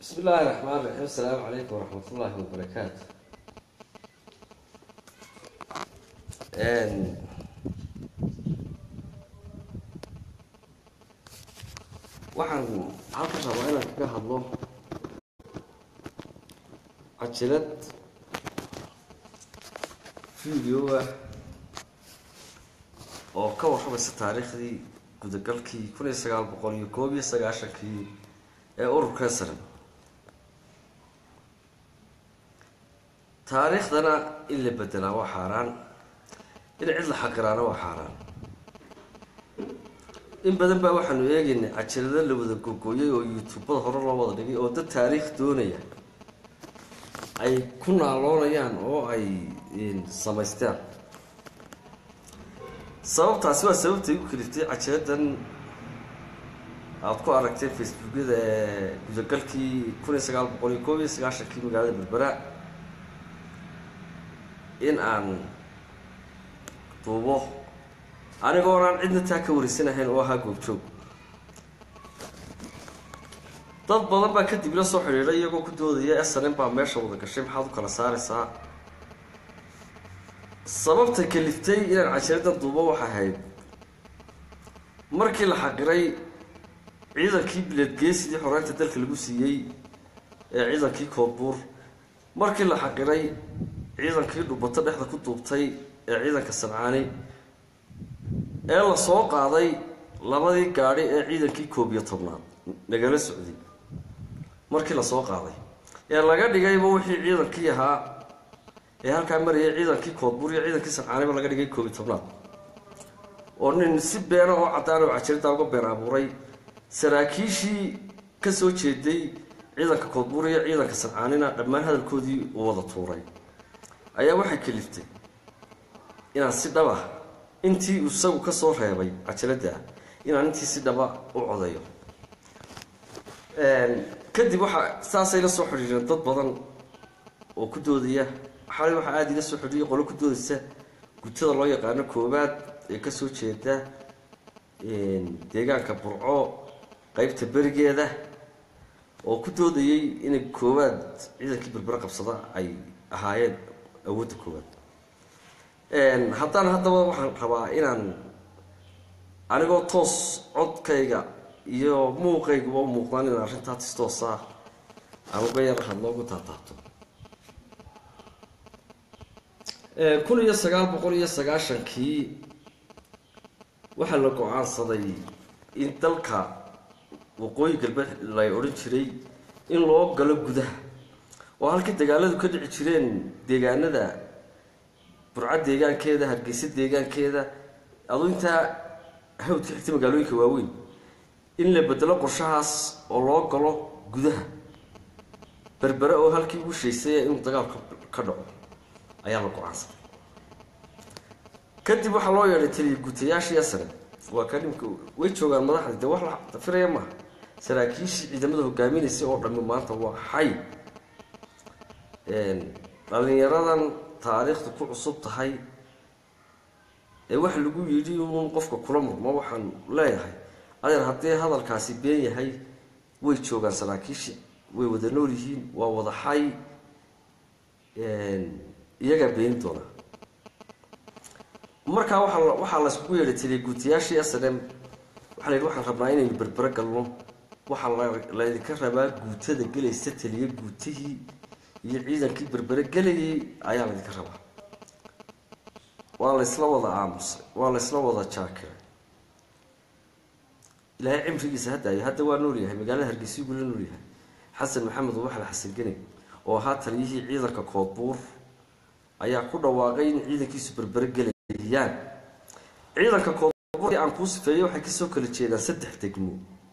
بسم الله الرحمن الرحيم السلام عليكم ورحمة الله وبركاته Een, waxaan halkan rabaa inaan kaga hadlo cajilad video ah oo ka warramaysa taariikhdii gudagalkii kun iyo sagaal boqol iyo koob iyo sagaashankii ee ururkan sare taariikhdana in la bedelaa waa xaaraan in cid la xaqiraana waa xaaraan in badan baa waxaanu eegaynay cajalado la wada gogoyay oo youtubada hore loo wada dhigay oo dad taariikh doonaya ay ku naaloonayaan oo ay samaystaan sababtaasi waa sababtay u kaliftay cajaladan aada ku aragtay facebookyada ee gudagalkii kun iyo sagaal boqol iyo koob iyo sagaashankii magaalada berbera in aan duubo anigoon aan cidna taa ka wareysanahayn oo ahaa goobjoog dad badan baa kadib ila soo xidhiidhay iyagoo ku doodaya snm baa meesha wada gashay maxaad u kala saaraysaa sababta kaliftay inaan cajaladan duubo waxay ahayd markii la xaqiray ciidankii biladgeesidii xoreynta dalka lagu siiyey ee ciidankii koodbuur markii la xaqiray ciidankii dhubato dhexda ku duubtay ee ciidanka sancaani ee la soo qaaday labadii gaadhi ee ciidankii koob iyo tobnaad nagala socday markii la soo qaaday ee laga dhigayba wixii ciidankii ahaa ee halkaa marayay ciidankii koodbuur iyo ciidankii sancaaniba laga dhigay koob iyo tobnaad oo nin si beena oo caddaan oo cajirada uga been abuuray saraakiishii ka soo jeeday ciidanka koodbuur iyo ciidanka sancaanina dhammaan hadalkoodii uu wada tuuray ayaa waxay kaliftay inaan si dhaba intii isagu ka soo reebay cajalada inaan intii si dhaba u codayo kadib waxaa saasay la soo xidhiireen dad badan oo ku doodaya xalay waxaa aada ila soo xidhiiyay qolo ku doodaysa gutada loo yaqaano koobaad ee kasoo jeeda deegaanka burco qeybta berigeeda oo ku doodayay inay koowaad ciidankii berbere qabsada ay ahaayeen awoodda koowaad haddaan haddaba waxaan rabaa inaan anigoo toos codkayga iyo muuqayguba u muuqdaan inaan arrintaa tistoosa aan uga yar hadlo uga taataabto kun iyo sagaal boqol iyo sagaashankii waxaa la go-aansaday in dalka waqooyi galbeed lay odhan jiray in loo galo gudaha oo halka dagaaladu ka dhici jireen deegaanada burco deegaankeeda hargeysa deegaankeeda aduu intaa hawdka xigta magaalooyinka waaweyn in la bedelo qorshahaas oo loo galo gudaha berbere oo halkii ugu shaysay inuu dagaalka ka dhaco ayaa la go-aansaday kadib waxaa loo yeedhay taliya guutayaashii sare waa ka dhimka way joogaan madaxda dee wax la dafiraya maaha saraakiishii ciidamada hogaaminaysay oo dhammi maanta waa xay dhalinyaradan taariikhdu ku cusub tahay ee waxa lagu yidhi uun qofka kula murmo waxaan leeyahay adeer haddii hadalkaasi been yahay way joogaan saraakiishi way wada nool yihiin waa wada xay iyagaa beeni doonaa markaa waaa waxaa layskugu yeedhay taliya guutayaashii s n m waxaa la yidhi waxaan rabnaa inaynu berbere galno waxaa laydinka rabaa guutada gelaysa taliya guutihii iyo ciidankii berbere gelayay ayaa laydinka rabaa waa laysla wada aamusay waa laysla wada jaakiray ilaahay cimrigiisa haddaayo hadda waa nool yahay magaalada hargeysa gula nool yahay xasan maxamed ubaxle xasan gene oo ahaa taliyihii ciidanka koodbuur ayaa ku dhawaaqay in ciidankiisu berbere gelayaan ciidanka koodbuur aan kuu sifeeyey waxay kasoo kala jeedaan saddex degmo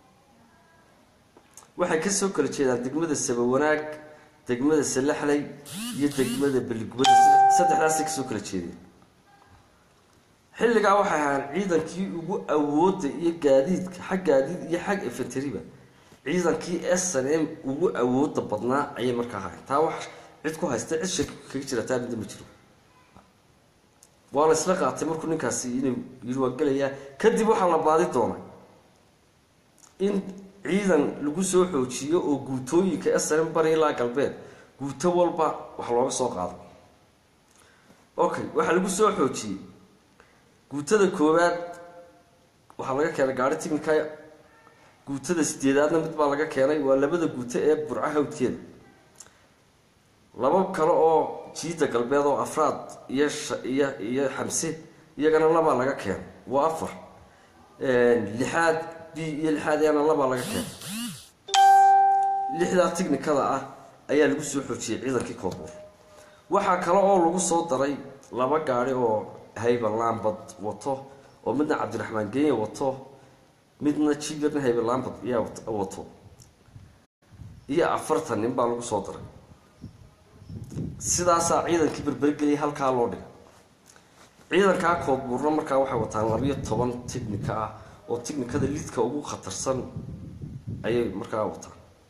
waxay kasoo kala jeedaan degmada sabawanaag degmada salaxley iyo degmada beligubada saddexdaasay kasoo kala jeedeen xilligaa waxay ahaan ciidankii ugu awooda iyo gaadiidka xag gaadiid iyo xag efenteriba ciidankii s n m ugu awooda badnaa ayay markaa ahayn taa wax cid ku haysta cid shaki kaga jira taa midda ma jiro waa la isla qaatay markuu ninkaasi inuu yidhi waa gelayaa kadib waxaa la baadi doonay in ciidan lagu soo xoojiyo oo guutooyinka snm bari ilaa galbeed guuto walba wax looga soo qaado okay waxaa lagu soo xoojiyey guutada koowaad waxaa laga keenay gaari timinka guutada sideedaadna mid baa laga keenay waa labada guuto ee burca hawdkeeda laba kale oo jiida galbeed oo afraad iyo iyo iyo xamse iyagana labaa laga keenay waa afar lixaad b iyo lixaad iyana labaa laga keenay lixdaa tignikada ah ayaa lagu soo xoojiyey ciidankii koonbuur waxaa kale oo lagu soo daray laba gaari oo hayba lambad wato oo midna cabdiraxmaan genya wato midna jigarna hayba lambad iyaa wato iyo afartan nin baa lagu soo daray sidaasaa ciidankii berbergeliyay halkaa loo dhigay ciidankaa koodbuurna markaa waxay wataan labiyo toban tignika ah oo tignikada lidka ugu khatarsan ayay markaa wataan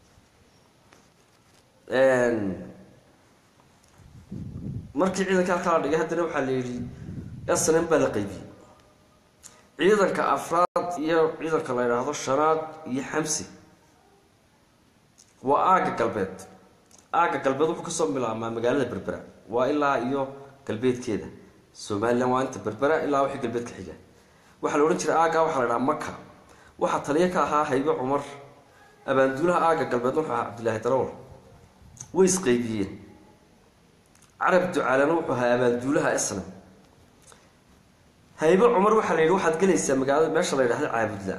markii ciidanka halkaa la dhigay haddana waxaa la yidhi snm baa la qaybiyey ciidanka afraad iyo ciidanka la yidhaahdo shanaad iyo xamsi waa aagga galbeed aagga galbeed wuxuu kasoo bilaabmaa magaalada berbera waa ilaa iyo galbeedkeeda somalilan waa inta berbera ilaa wixii galbeed ka xiga waxaa la odhan jiray aaggaa waxaa la dhahaa maka waxaa taliyo ka ahaa haybe cumar abaanduulaha aagga galbeedna wuxuu ahaa cabdillaahi darawal way isqaybiyeen carab ducaalana wuxuu ahaa abaanduulaha esna haybe cumar waxaa la yidhi waxaad gelaysaa magaalada meesha la yidhahda caabudla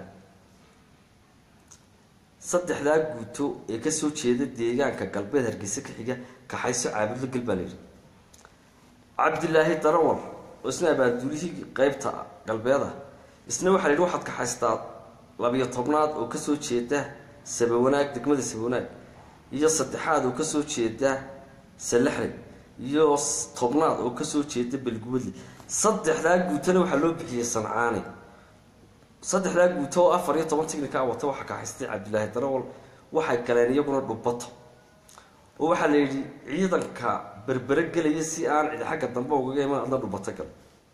saddexdaa guuto ee kasoo jeeda deegaanka galbeed hargeysa ka xiga kaxayso caabudla gel baa la yidhi cabdilaahi darawal oo isna abaanduulihii qeybta galbeeda isna waxaa la yidhi waxaad kaxaystaa labiyo tobnaad oo kasoo jeeda sabawanaag degmada sabawanaag iyo saddexaad oo kasoo jeeda salaxley iyo tobnaad oo kasoo jeeda belgubadli saddexdaa guutona waxaa loo bixiyey sancaani saddexdaa guuto oo afar iyo toban tignika wata waxaa kaxaystay cabdilaahi darawal waxay galeen iyaguna dhubato oo waxaa la yidhi ciidanka berbere gelaya si aan cidi xagga dambe ugaga iman adna dhubato gal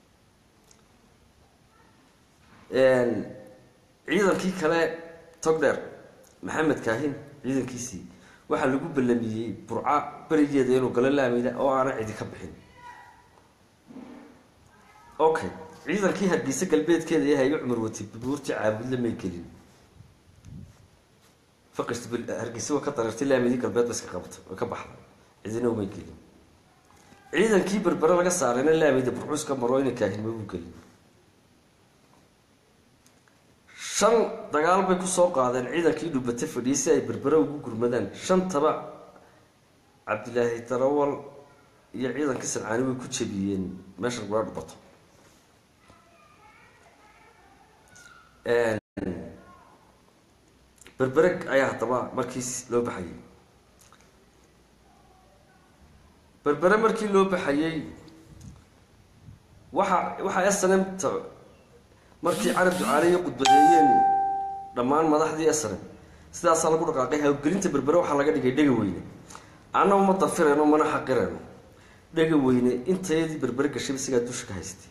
ciidankii kale togdheer maxamed kaahin ciidankiisii waxaa lagu ballamiyey burca berigeeda inuu galo laamida oo aana cidi ka bixin okay ciidankii hargeysa galbeedkeeda ee haybe cumar watay bubuurtii caabudle may gelin faqist hargeysa waa ka dareertay laamidii galbeed ba iska qabatay oo ka baxday cidina umay gelin ciidankii berbere laga saarayna laamida burcuus ka maro ina kaahin mabuu gelin shan dagaal bay kusoo qaadeen ciidankii dhubate fadhiyay si ay berbere ugu gurmadaan shantaba cabdilaahi darawal iyo ciidankii sancaani way ku jabiyeen meesha lagula dhubato berbere ayaa haddaba markiis loo baxayay berbere markii loo baxayey waxa waxaa snmta markii carab ducaaleyo qudbadeeyeen dhammaan madaxdii snm sidaasaa lagu dhaqaaqay hawgelinta berbere waxaa laga dhigay dhega weyne anna uma dafirayno mana xaqirayno dhega weyne intayadii berbere gashayba sigaa dusha ka haystay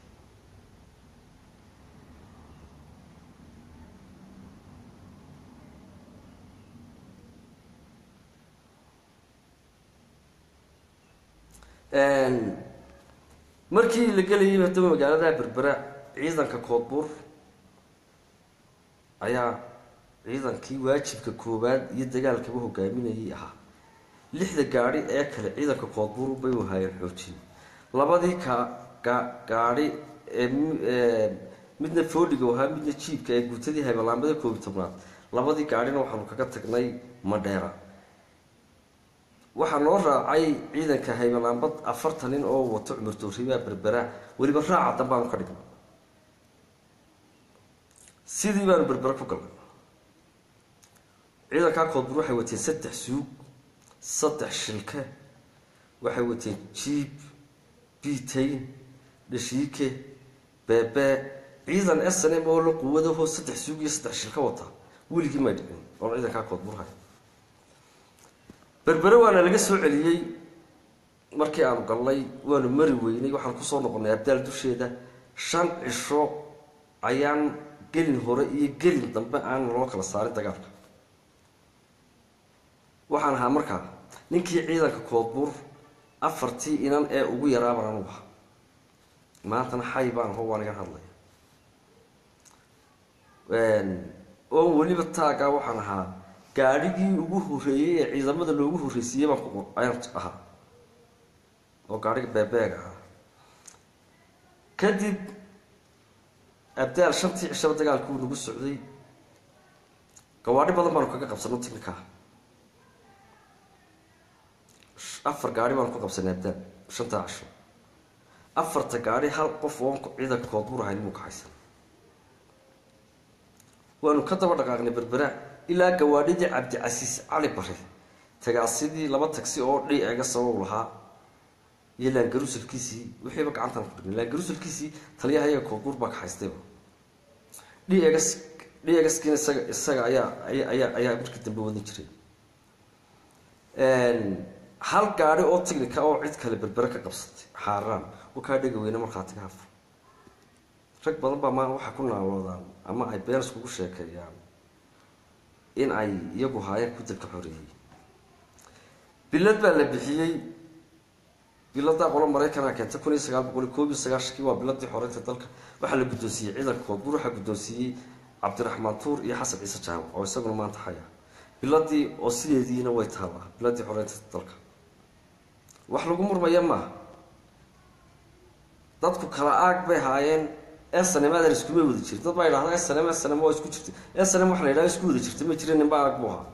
markii la gelayay haddaba magaalada berbera ciidanka koodbuur ayaa ciidankii waajibka koowaad iyo dagaalkaba hogaaminayay ahaa lixda gaadhi ee kale ciidanka koodbuur bay wahaayeen xoojin labadii ka ga gaadhi ee midna foodhiga ahaa midna jiibka ee guutadii haybalaambada koobi tobnaad labadii gaadhina waxaanu kaga tagnay madheera waxaa noo raacay ciidanka haybalaambad afartan nin oo wato cumar dooribaa berbera weliba raaca dambaanu ka dhignay sidii baanu berbera ku galnay ciidankaa koodbur waxay wateen saddex suug saddex shilke waxay wateen jiib biitayn dhashiike beebee ciidan s n m oo la quwadahoo saddex suug iyo saddex shilka wata weligii may dhicin oo ciidankaa koodbur hay berbere waana laga soo celiyey markii aanu galnay waanu mari weynay waxaan kusoo noqonnay abdaal dusheeda shan cisho ayaan gelin hore iyo gelin dambe aan loo kala saarin dagaalka waxaan ahaa markaa ninkii ciidanka koodbuur afartii inan ee ugu yaraaban anugu ahaa maantana xay baan ho waan iga hadlaya oo weliba taagaa waxaan ahaa gaadhigii ugu horreeyey ee ciidamada loogu horreysiiyey baan ku ayaan ahaa oo gaadhiga beebeeg ahaa kadib abdaal shantii cishaba dagaalkii uu nagu socday gawaadhi badan baanu kaga qabsano ticnikaa afar gaari baanu ku qabsanay abdaal shantaa cisho afarta gaadhi hal qof oon ciidanka koodbuur ahayn muu kaxaysan waanu ka daba dhaqaaqnay berbera ilaa gawaadhidii cabdicasiis cali bare tagaasidii laba tagsi oo dhi ega sababu lahaa iyo laangarusalkiisii wixiiba gacantaan ku dhignay laangarusalkiisii taliyaha iyaga koodbuur baa kaxaystayba dhi egas dhi egaskiina isaga isaga ayaa ayaa ayaa markii dambe wadan jiray hal gaadhi oo tignika oo cid kale berbere ka qabsatay xaaraan wakaa dhega weyne markhaatiga hafur rag badan baa maa waxaa ku naaloodaan ama ay been iskugu sheekeeyaan in ay iyagu haayeen ku dalka xoreeyey bilad baa la bixiyey biladaa qolo maraykanaa keentay kun iyo sagaal boqol iyo koob iyo sagaashankii waa biladii xoreynta dalka waxaa la guddoonsiiyey ciidanka koodbuur waxaa guddoonsiiyey cabdiraxmaan tuur iyo xasan ciise jaamac oo isaguna maanta xaya biladii oo sideediina way taallaa biladii xoreynta dalka wax lagu murmaya maaha dadku kala aag bay haayeen snmadan iskuma wada jirin dad baa idhahda snm snm waa isku jirtay snm waxa la yidhahda isku wada jirtay ma jira ninba arag buu ahaa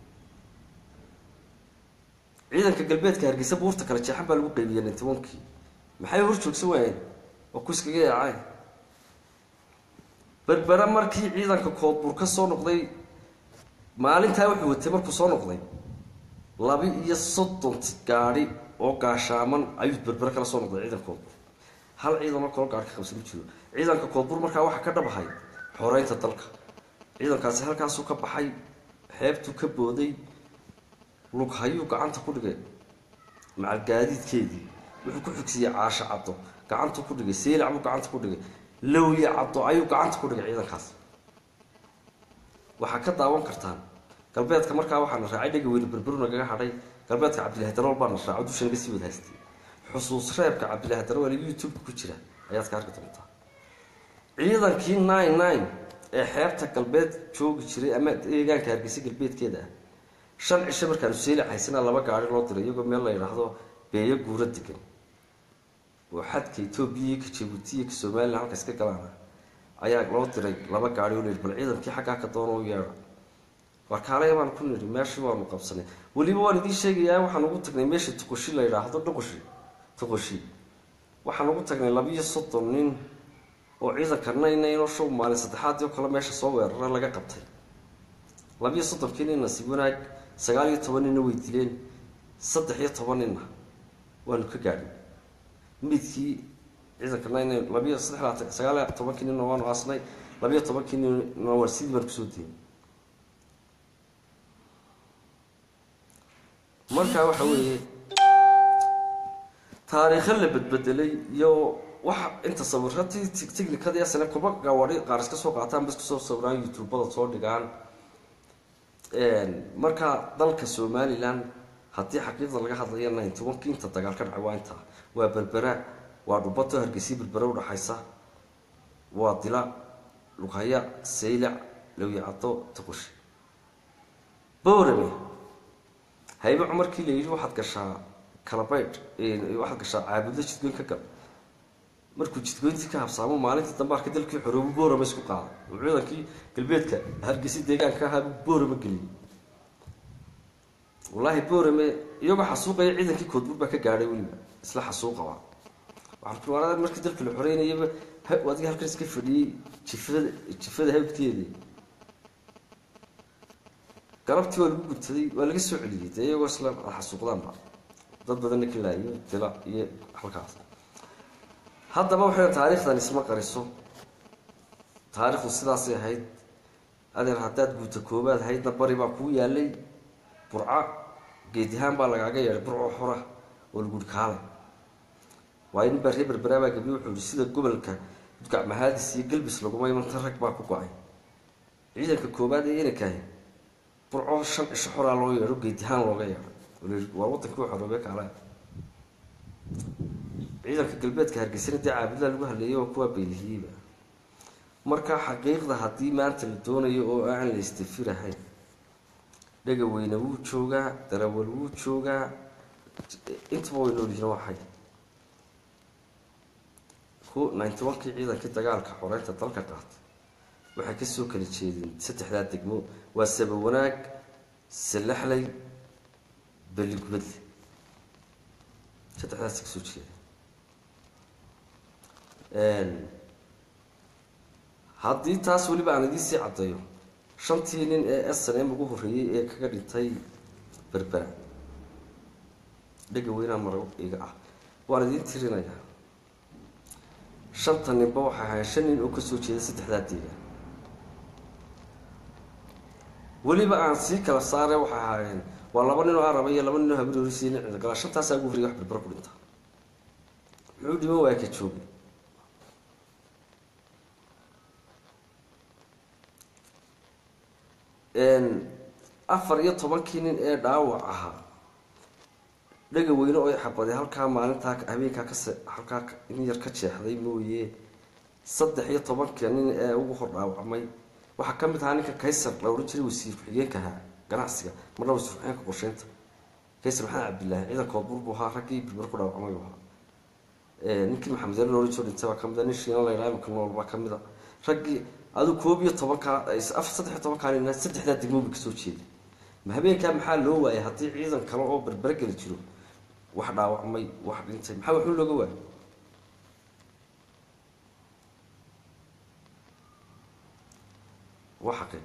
ciidanka galbeedka hargeysa buurta kale jeexan baa lagu qaybiyey nintiwankii maxay hor joogsan waayeen waa ku iskaga yaacay berbere markii ciidanka koodbuur ka soo noqday maalintaa wuxuu watay markuu soo noqday laba iyo soddon gaadhi oo gaashaaman ayuu berbere kala soo noqday ciidanka koodbuur hal ciidanoo kaloo gaadhi ka qabsan ma jiro ciidanka koodbuur markaa waxaa ka dhabahay xoreynta dalka ciidankaasi halkaasuu ka baxay xeebtuu ka booday lughayuu gacanta ku dhigay macalgaadiidkeedii wuxuu ku xigsiiyey caasho caddo gacantuu ku dhigay seylac buu gacanta ku dhigay lowye caddo ayuu gacanta ku dhigay ciidankaas waxaa ka daawan kartaan galbeedka markaa waxaana raacay dhega weyne berberu nagaga hadhay galbeedka cabdillahi darool baana raaco dusha naga sii wada haystay xusuus reebka cabdillahi darool youtube-ka ku jira ayaad ka arki doontaa ciidankii nine nine ee xeebta galbeed joogi jiray ama deegaanka hargeysa galbeedkeeda ah shan cisho markaanu seeli haysanaa laba gaari loo diray iyagoo meel la yidhaahdo beeyo guuro degan oo xadka etoobiya iyo ka jabuuti iyo ka somalilan halkaas ka galaana ayaa loo diray laba gaari oo layidhi bal ciidankii xaggaa ka doona u yeedha warkaalaya baan ku nidhi meeshii waanu qabsanay weliba waan idiin sheegayaa waxaan ugu tagnay meesha tuqoshi la yidhaahdo dhuqoshi tuqoshi waxaan ugu tagnay labiiyo soddon nin oo ciidanka naynaynoo show maalin saddexaadii oo kale meesha soo weerara laga qabtay labiiyo soddonkii ninna si wanaag sagaal iyo toban ninna way dileen saddex iyo toban ninna waanu ka gaadhin midkii ciidanka naynayn labiyo saddex labaatan sagaal iyo tobankii ninna waanu aasnay labiyo tobankii ninna waan sidii baan kusoo diyey markaa waxa weeye taariikho la bedbedelay iyo waxa inta sawiratii tignikadii asane kuba gawaadhi qaar iska soo qaataan bas kusoo sawiraan youtubada soo dhigaan markaa dalka somalilan haddii xaqiiqda laga hadlayo ninety one ki inta dagaal ka dhacay waa inta waa berbera waa dhubato hargeysa berbera udhaxaysa waa dila lughaya saylac lawyacado tuqushi boorame haybe cumarkii la yidhi waxaad gashaa kalabaydh waxaad gashaa caabudlo jidgoyn ka gal markuu jidgoyntii ka habsaamo maalintii dambe arka dalkii xoroobu boorama isku qaaday oo ciidankii galbeedka hargeysa deegaanka ahaa buu boorama geliyey wallaahi boorame iyagoo xasuuqaya ciidankii koodbuur baa ka gaadhay weliba isla xasuuqaba waxaan ku waraa markii dalkii la xoreynayaba adiga halkan iska fadhiyey jifada jifada hawdkeedii galabtii waa lagu gubtaday waa laga soo celiyey dee iyagoo isla xasuuqdaanba dad badanna ka laayo dila iyo halkaas haddaba waxay taariikhdan isma qariso taariikhdu sidaasay ahayd adeer haddaad guuta koobaad haydna bari baa kuu yaalay burca geedihaan baa lagaaga yeedhay burco xora oo laguhi kaale waayo nin baa ree berberaabaa gabiye wuxuu yihi sida gobolka udgac mahaadis iyo galbis laguma imanta rag baa ku go-ay ciidanka koobaad ee inankahi burco shan cisho xoraa loo yeedho geedihaan looga yeedho waa wadankii xoroobe kaala ciidanka galbeedka hargeysana dee caabudlaa lagu haleeyay oo kuwaa baylihiyeyba marka xaqiiqda haddii maanta la doonayo oo aan la istifirahayn dhega weyne wuu joogaa darawal wuu joogaa intaba way noolyihiin waxay ku ninety one-kii ciidankii dagaalka xoreynta dalka qaatay waxay kasoo kala jeedeen saddexdaa degmo waa saba wanaag salaxley beligubadle saddexdaas kasoo jeeda haddii taas weliba aan idiin sii caddeeyo shantii nin ee s n m ugu horreeyey ee kaga dhintay berbera dhega weynaa maro iga ah waan idiin tirinayaa shanta ninba waxay ahayn shan nin oo kasoo jeeda saddexdaa deegaan weliba aan sii kala saare waxay ahaayeen waa laba nin oo araba iyo laba nin oo habriorisiy nin cidagala shantaasaa ugu horreyay wax berber ku dhinta muxuu dhiman waaya ka joogi afar iyo tobankii nin ee dhaawac ahaa dhaga weyne oo xabaday halkaa maalintaa habeenkaa kase halkaa in yar ka jeexday mooye saddex iyo tobanka nin ee ugu hor dhaawacmay waxaa ka mid ahaa ninka kaysar la odhan jiray wasiir ku-xigeenkaha ganacsiga marna wasiir ku-xigeenka qorsheynta kaysar maxamed cabdillaahi ciidankood bur buu ahaa raggii birbar ku dhaawacmay buu ahaa ninkii maxamed yare loohan jiro dhintay baa ka mid a nin shiina la yidhaha imika nool baa ka mid a raggii adu koob iyo tobankaa saddex iyo tobankaa nina saddexdaa degmoobi kasoo jeeda ma habeenkaa maxaa loo waayay haddii ciidan kale oo berbera geli jiro wax dhaawacmay wax dhintay maxaa waxun looga waayay waa xaqi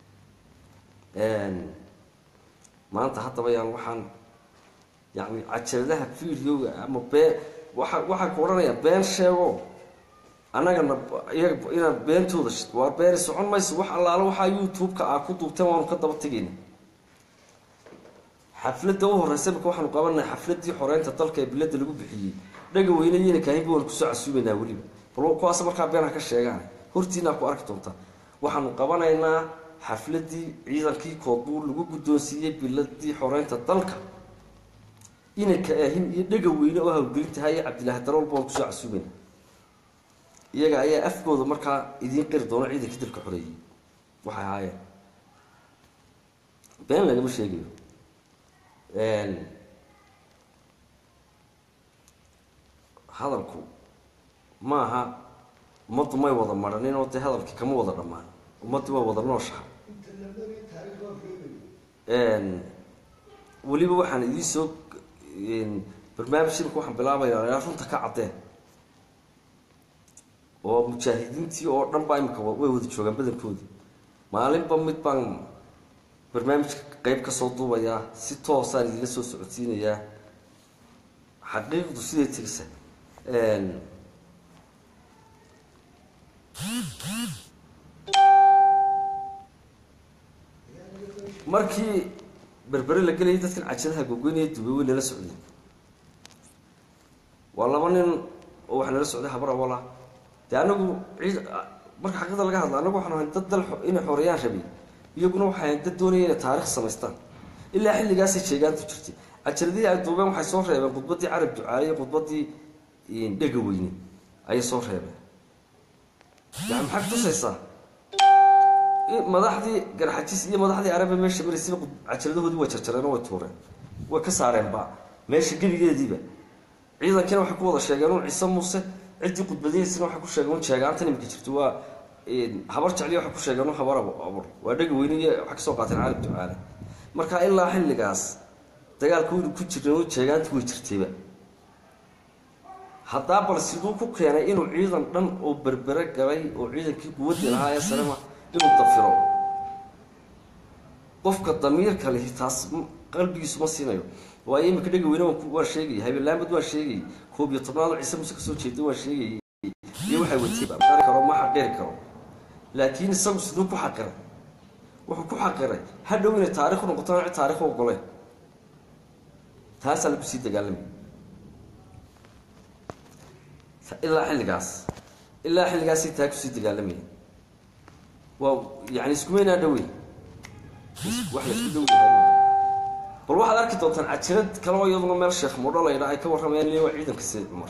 maanta haddaba yaan waxaan yani cajaladaha videoga ama been waa waxaan ku odhanayaa been sheego annagana iyaga inaan beentooda waa beeni socon mayso wax allaalo waxaa youtube-ka aa ku duubteen waanu ka daba tegayna xafladda u horeysa imika waxaanu qabanay xafladdii xoreynta dalka ee bilada lagu bixiyey dhaga weyne yena kaahinba waanu kusoo casuumaynaa weliba bal kuwaas markaa been ha ka sheegaan hortiinaa ku arki doontaa waxaanu qabanaynaa xafladdii ciidankii koodbuur lagu guddoonsiiyey biladii xoreynta dalka inanka ahin iyo dhaga weyne oo hawgelintahay iyo cabdilaahi darool baanu kusoo casuumayna iyaga ayaa afkooda markaa idiin qiri doono ciidankii dalka xoreeyey waxay ahaayeen been lagama sheegayo hadalku maaha ummaddu may wada maranin oo dee hadalkii kama wada dhammaan ummaddu waa wada nooshaha weliba waxaan idiin soo barnaamij imika waxaan bilaabayaa ilaa runta ka caddeen oo mujaahidiintii oo dhan baa imika way wada joogaan badankoodii maalinba mid baan barnaamijka qeyb kasoo duubayaa si toosaan idinla soo socodsiinayaa xaqiiqdu siday tegsa markii berbere la gelayay dadkan cajadaha gogoynaya dubay way nala socdeen waa laba nin oo wax nala socday habar awala dee anagu ciid marka xaqiiqda laga hadla anagu waxaan ahay dad dal inay xoreeyaan rabay iyaguna waxay ahayn dad doonaya inay taarikh samaystaan ilaa xilligaasay jeegaantu jirtay cajaladihii ay duubeen waxay soo reebeen khudbaddii carab ducaale iyo khudbaddii dhega weyne ayay soo reebeen yani maxaa kutusaysaa madaxdii garxajis iyo madaxdii arabe meesha maraysayba cajaladahoodii way jarjareen oo way tuureen way ka saareenba meesha gebigeediiba ciidankiina waxay ku wada sheegeen un ciise muuse ciddii khudbadihiisina waxay ku sheegeen un jeegaantan imika jirto waa habar jecliya waxay ku sheegeen un habar abur waa dhega weyne iyo waxay kasoo qaateen carab ducaale marka ilaa xilligaas dagaalka waynu ku jirnay oo jeegaanti way jirtayba haddaa bal siduu ku keenay inuu ciidan dhan oo berbere galay oo ciidankii quwaddii lahaa ee salema inuu dafiro qofka damiirka lihi taas qalbigiisu ma siinayo waayo imika dhega weyne waan sheegayay habeelaamad waan sheegayay koob iyo tobnaado ciise muse kasoo jeeda waan sheegayay iyo waxay watayba qari karo ma xaqiri karo laakiin isagu siduu ku xaqiray wuxuu ku xaqiray hadhow inay taarikh noqoto cid taarikh ogoleen taasaa lagu sii dagaalamay ilaa xilligaas ilaa xilligaasay taa kusii dagaalamaya waa yani iskumaynaa dhaweyn wax la isku dhow yahay bal waxaad arki doontaan cajirad kale oo iyaduna meel sheekh moodho la yidhaa ay ka warramayaan in waa ciidanka sayid cumar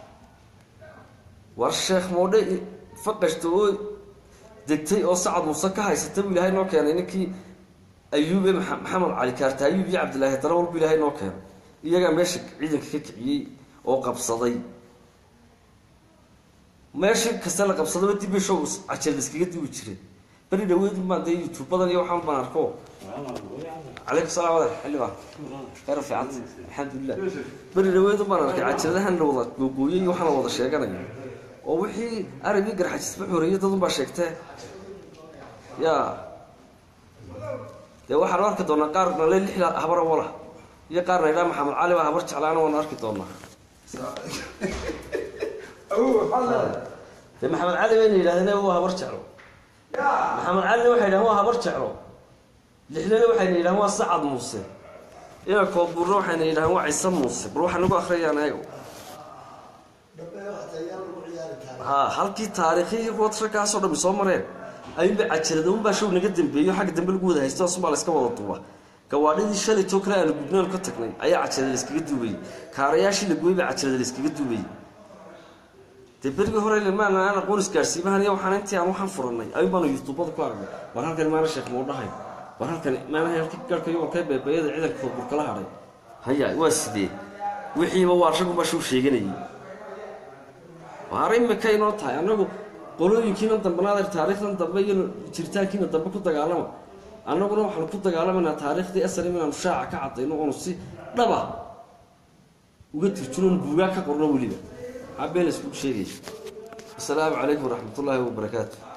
war sheekh moodhe faqashta oo degtay oo sacad muuse ka haysata buu ilaahay noo keenay ninkii ayuube maxamed cali kaarta ayuub iyo cabdilaahi darawal buu ilaahay noo keenay iyagaa meesha ciidanka ka kiciyey oo qabsaday meesha kasta la qabsadaba dib show cajirad iskaga duwi jireen beri dhaweyd baan dee youtube badan iyo waxaan baan arko calaykum salaam wadax xildhibaan khayr fiicanta alxamdulilah beri dhaweyd baan arkay cajiradahan la wada googooyey iyo waxaan la wada sheeganayo oo wixii aragii garxajisba xoreeyay dad unbaa sheegtee ya dee waxaanu arki doonaa qaarna le lix habara wala iyo qaarna idhaa maxamed cali baa habar jeclaana waanu arki doonaa dee maxamed cali bayna yidhahdeen waa habar jeclo maxamed calina waxay yidhahdeen waa habar jeclo lixlena waxayna yidhahdeen waa sacad muuse ina koodbuurna waxayna yidhahdeen waa ciise muuse bal waxaa nagu akhriyaan ayago ha halkii taariikhihii kuwatrakaasoo dhami soo mareen ayuunba cajalada unbaa show naga dambeeyo xagga dambe lagu wada haysto asumbaa la iska wada duuba gawaadhidii shalaytoo kale aanu gubnaan ka tagnay ayaa cajalada layskaga duubayey kaarayaashii la gooyey baa cajalada layskaga duubayey dee berigii hore ilmaana aan aqoon isgaarsiimahan iyo waxaan intii aan waxaan furanay ayuun baanu yutuubada ku aragnay war halkan maana sheekh mau dhahay war halkan maanaha halkii garhka yoolkee beebeeyada ciidanka koodburkala hadhay haya waa sidee wixiiba waa ragunbaa show sheeganayay waar imika inoo tahay annagu qolooyinkiina dambanaad taariikhdan dambe iyo jiritaankiina dambe ku dagaalama annaguna waxaanu ku dagaalamaynaa taariikhdii aslim inaanu shaaca ka cadayno oonu si dhaba uga turjunoon buugaa ka qorno weliba maxaa been laiskugu sheegaya asalaamu calaykum waraxmat ullaahi wabarakaatu